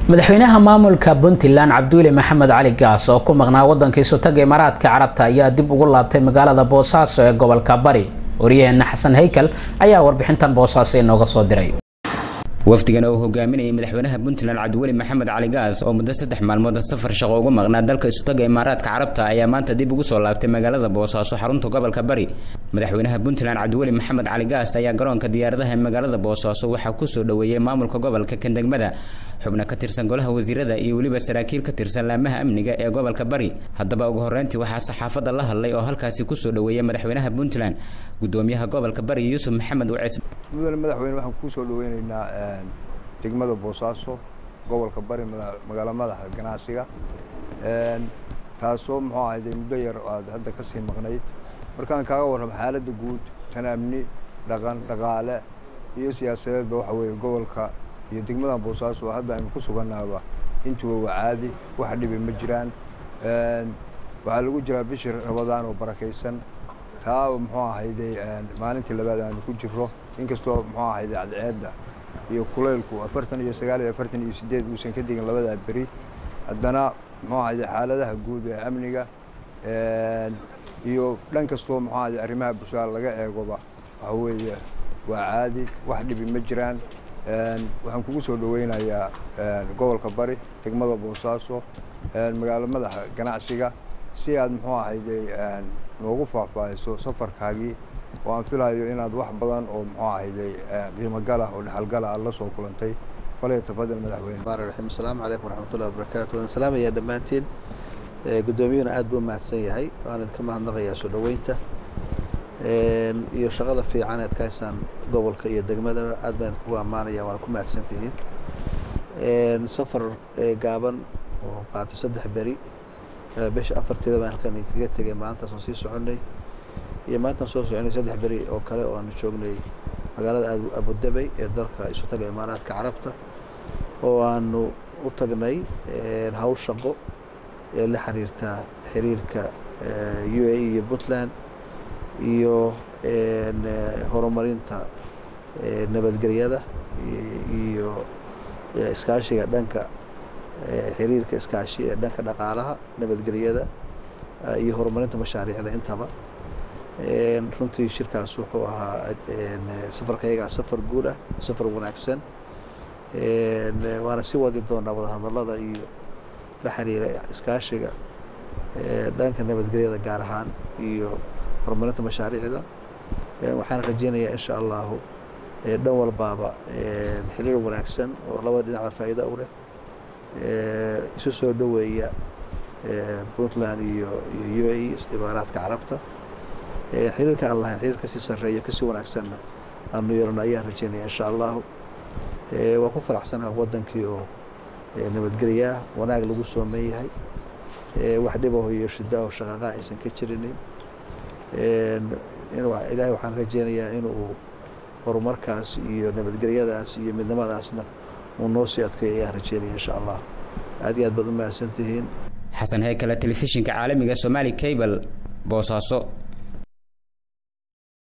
madaxweynaha maamulka puntland cabduule maxamed cali gaas oo ku maqnaa wadanka isutaga imaaraadka carabta ayaa dib ugu laabtay magaalada boosaaso ee gobolka bari wariyaheena xasan haykal ayaa warbixintan boosaaso inooga soo diray wafdigan oo hogaaminayay madaxweynaha puntland cabdiweli maxamed cali gaas oo muddo saddex maalmood safar shaqo uga maqnaa dalka isutaga imaaraadka carabta ayaa maanta dib ugu soo laabtay magaalada boosaaso xarunta gobolka bari madaxweynaha puntland cabdiweli maxamed cali gaas ayaa garoonka diyaaradaha ee magaalada boosaaso waxaa kusoo dhoweeyey maamulka gobolka kandegmada xubno ka tirsan golaha wasiirada iyo weliba saraakiil ka tirsan laamaha amniga ee gobolka bari haddaba ugu horeyntii waxaa saxaafadda la hadlay oo halkaasi kusoo dhoweeyay madaxweynaha puntland gudoomiyaha gobolka bari yuusuf maxamed wacees mudane madaxweyne waxaan kusoo dhaweyneynaa degmada boosaaso gobolka bari magaalo madaxa ganacsiga taasoo muxuu ahayde muddo yar aad hadda kasii maqnayd markaan kaaga warramo xaaladda guud tan amni dhaqan dhaqaale iyo siyaasadeedba waxa weeye gobolka iyo degmadan boosaaso hadda aynu ku sugannaaba intuba waa caadi wax dhibi ma jiraan waxaa lagu jiraa bishii rabadaan oo barakaysan taa muxuu ahayde maalintii labaad aanu ku jiro inkastoo muxuu ahayde cadceedda iyo kulaylku afartan iyo sagaal iyo afartan iyo sideed uusan ka digin labadaa beri haddana muxuu ahayde xaaladaha guud ee amniga iyo dhan kastoo muxuu ahayde arrimaha bulshada laga eegoba waxa weeye waa caadi wax dhibi ma jiraan waxaan kugu soo dhaweynayaa gobolka bari degmada boosaaso magaalo madaxa ganacsiga si aad muxuu ahayde noogu faahfaahiso safarkaagii oo aan filayo inaad wax badan oo muxuu ahayde qiimo galah oo dhexalgala aad la soo kulantay falay tafadal madaxweyne raxiim asalaamu calaykum waraxmatullahi wabarakaatu waan salaamayaa dhammaantiin guddoomiyuhuna aad buu mahadsan yahay waan idinka mahadnaqayaa soo dhoweynta iyo shaqada fiican ead ka haysaan gobolka iyo degmadaba aad baan idinkugu ammaanaya waana ku mahadsantihiin safar gaaban oo qaatay saddex beri bisha afarteeda baan halkan idinkaga tegay maalintaasaan sii soconay iyo maalintaan soo soconay saddex beri oo kale oo aanu joognay magaalada abudabey ee dalka isu taga imaaraadka carabta oo aanu u tagnay hawl shaqo ee la xiriirta xiriirka u a e iyo puntland iyo horumarinta nabadgelyada iyo iskaashiga dhanka xiriirka iskaashi ee dhanka dhaqaalaha nabadgelyada iyo horumarinta mashaariicda intaba runtii shirkaas wuxuu ahaa safarkayagaa safar guud ah safar wanaagsan waana sii wadi doonaa wadahadalada iyo la xiriira iskaashiga dhanka nabadgelyada gaar ahaan iyo horumarinta mashaariicda waxaan rajeynayaa insha allahu dhan walbaaba xiriir wanaagsan oo labada dhinacba faa'iida u leh isu soo dhoweeya puntland iyo iyo u a e imaaraadka carabta xiriirka aan lahayn xiriir kasii sarreeyo kasii wanaagsanna aanu yeelano ayaan rajeynaya insha allahu waan ku faraxsanaha wadankii oo nabadgelyaah wanaag lagu sooman yahay wax dhibaho iyo shidaaho shaqaaqa aysan ka jirinin ilaahay waxaan rajeynayaa inuu horumarkaas iyo nabadgelyadaas iyo midnimadaasna uu noo sii adkeeyo ayaan rajeynaya insha allah aad iyo aad baad u mahadsantihiin xasan haykale telefishinka caalamiga somaali cable boosaaso